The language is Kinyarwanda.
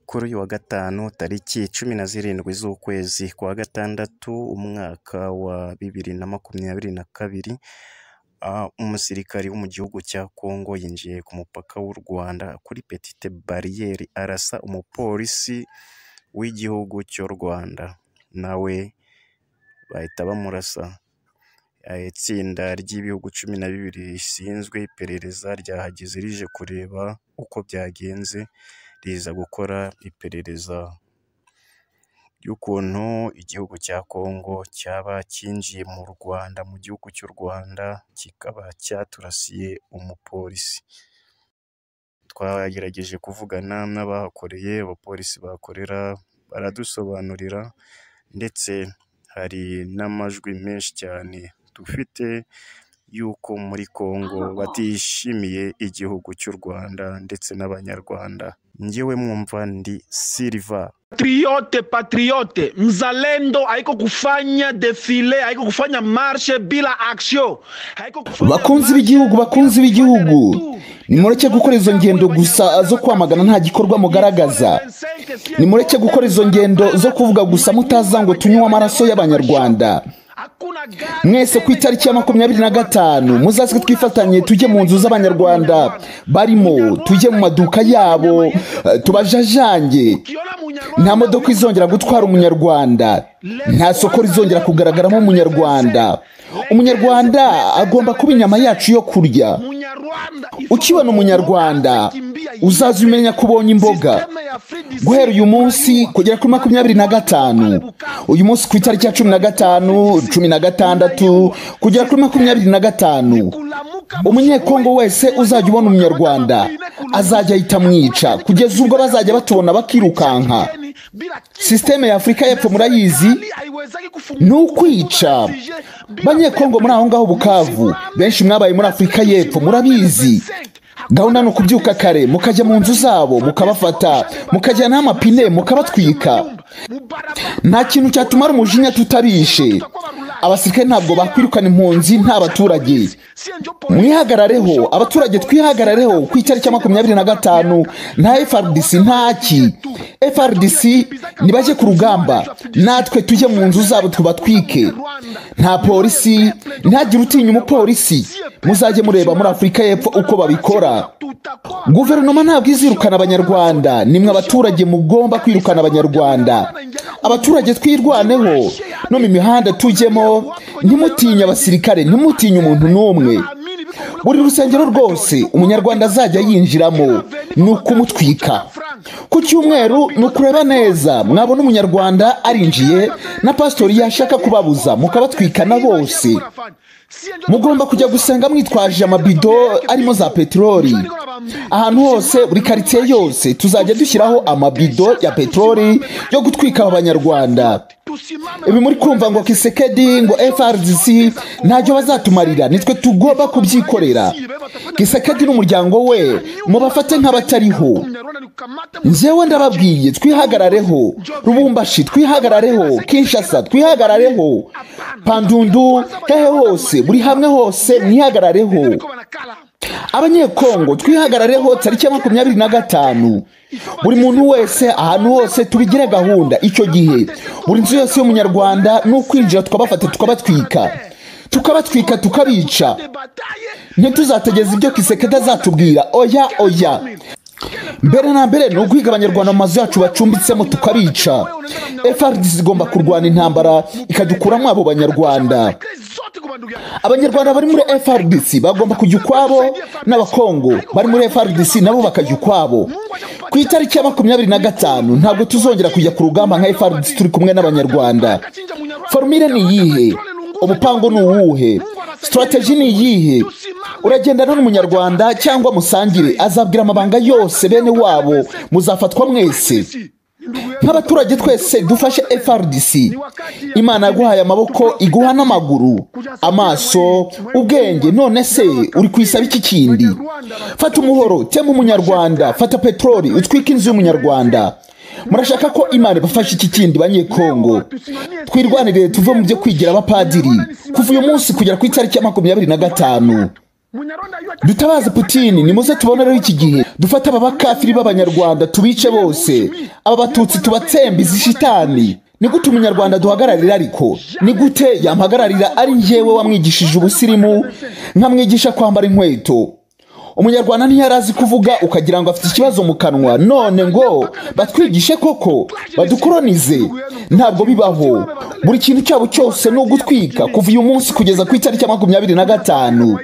kuri uyu wa gatanu tariki cumi na zirindwi z'ukwezi kwa gatandatu umwaka wa bibiri na makumyabiri na kabiri ah, umusirikari wo mu gihugu cya Kongo yinjiye ku mupaka w'u Rwanda kuri petite bariyeri arasa umupolisi w'igihugu cy'u Rwanda nawe bahita bamurasa Eh, itsinda ry'ibihugu cumi na bibiri rishinzwe iperereza ryahageze rije kureba uko byagenze riza gukora iperereza ry'ukuntu igihugu cya Kongo cyaba cyinjiye mu Rwanda mu gihugu cy'u Rwanda kikaba cyaturasiye umupolisi twagerageje kuvugana n'abahakoreye abapolisi bahakorera baradusobanurira ndetse hari n'amajwi menshi cyane dufite y'uko muri Kongo batishimiye igihugu cy'u Rwanda ndetse n'Abanyarwanda njyewe mwumva ndi Silva patriote patriote mzalendo haiko kufanya defile haiko kufanya marshe bila action haiko kufanya Bakunzi marshe b'igihugu, bakunzi bila b'igihugu. ifandera tu. nimureke gukora izo ngendo gusa zo kwamagana nta gikorwa mugaragaza nimureke gukora izo ngendo zo kuvuga gusa mutaza ngo tunywe amaraso y'abanyarwanda Hakuna gari mwese ku itariki ya makumyabiri na gatanu muzaze twifatanye tujye mu nzu z'abanyarwanda barimo tujye mu maduka yabo eh, tubajajange ukiona Munyarwanda nta modoka izongera gutwara umunyarwanda nta soko rizongera kugaragaramo umunyarwanda umunyarwanda agomba kuba inyama yacu yo kurya Munyarwanda ukibona umunyarwanda uzaza umenya ko ubonye imboga guhera uyu munsi kugera kuri makumyabiri na gatanu uyu munsi ku itariki ya cumi na gatanu cumi na gatandatu kugera kuri makumyabiri na gatanu umunyekongo wese uzajya ubona umunyarwanda azajya ahita amwica kugeza ubwo bazajya batubona bakirukanka sisiteme ya afurika y'epfo murayizi ni ukwica banyekongo muri aho ngaho bukavu benshi mwabaye muri afurika y'epfo murabizi gahunda ni ukubyuka kare mukajya mu nzu zabo mukabafata mukajyana amapine mukabatwika nta kintu cyatumara umujinya tutabishe abasirikare ntabwo bakwirukana impunzi nta baturage mwihagarareho abaturage twihagarareho ku itariki ya makumyabiri na gatanu nta frdc ntaki frdc nibajye ku rugamba natwe tujye mu nzu zabo tubatwike nta polisi ntihagire utinya umupolisi muzajye mureba muri afurika y'epfo uko babikora guverinoma ntabwo izirukana abanyarwanda nimwe abaturage mugomba kwirukana abanyarwanda abaturage twirwaneho no mu mihanda tujyemo ntimutinye abasirikare ntimutinye umuntu n'umwe buri rusengero rwose umunyarwanda azajya yinjiramo ni ukumutwika ku cyumweru ni ukureba neza mwabona umunyarwanda arinjiye na pasitori yashaka kubabuza mukabatwikana bose mugomba kujya gusenga mwitwaje amabido arimo za peteroli ahantu hose buri karitsiye yose tuzajya dushyiraho amabido ya peteroli yo gutwika aba banyarwanda ibi muri kumva ngo kisekedi ngo frdc ntacyo bazatumarira nitwe tugomba kubyikorera kisekedi n'umuryango we mubafate nk'abatariho njyewe ndababwiye twihagarareho rubumbashi twihagarareho kinshasa twihagarareho pandundu hehe hose buri hamwe hose mwihagarareho abanyekongo twihagarareho tariki ya makumyabiri na gatanu buri muntu wese ahantu hose tubigire gahunda icyo gihe buri nzu yose y'umunyarwanda ni ukwinjira tukabafata tukabatwika tukabatwika tukabica ntituzategeza ibyo kisekedi azatubwira oya oya mbere na mbere ni uguhiga abanyarwanda mu mazu yacu bacumbitsemo tukabica frdc igomba kurwana intambara ikadukuramo abo banyarwanda abanyarwanda bari muri frdc bagomba kujya ukwabo n'abakongo bari muri frdc nabo bakajya ukwabo ku itariki ya makumyabiri na gatanu ntabwo tuzongera kujya ku rugamba nka frdc turi kumwe n'abanyarwanda forumire ni iyihe umupango ni uwuhe sitarateji ni iyihe uragendana n'umunyarwanda cyangwa musangire azabwira amabanga yose bene wabo muzafatwa mwese nk'abaturage twese dufashe frdc imana yaguhaye amaboko iguha n'amaguru amaso ubwenge none se uri kuyisaba iki kindi fata umuhoro tema umunyarwanda fata peteroli utwike inzu y'umunyarwanda murashaka ko imana ibafasha iki kindi banyekongo twirwanirire tuve mu byo kwigira abapadiri kuva uyu munsi kugera ku itariki ya makumyabiri na gatanu dutabaze putini nimuze tubonereho iki gihe dufate aba bakafiri b'abanyarwanda tubice bose aba batutsi tubatsembe izi shitani ni gute umunyarwanda duhagararira ariko ni gute yampagararira ari njyewe wamwigishije ubusirimu nkamwigisha kwambara inkweto umunyarwanda ntiyarazi kuvuga ukagira ngo afite ikibazo mu kanwa none ngo batwigishe koko badukoronize ntabwo bibaho buri kintu cyabo cyose ni ugutwika kuva uyu munsi kugeza ku itariki ya makumyabiri na gatanu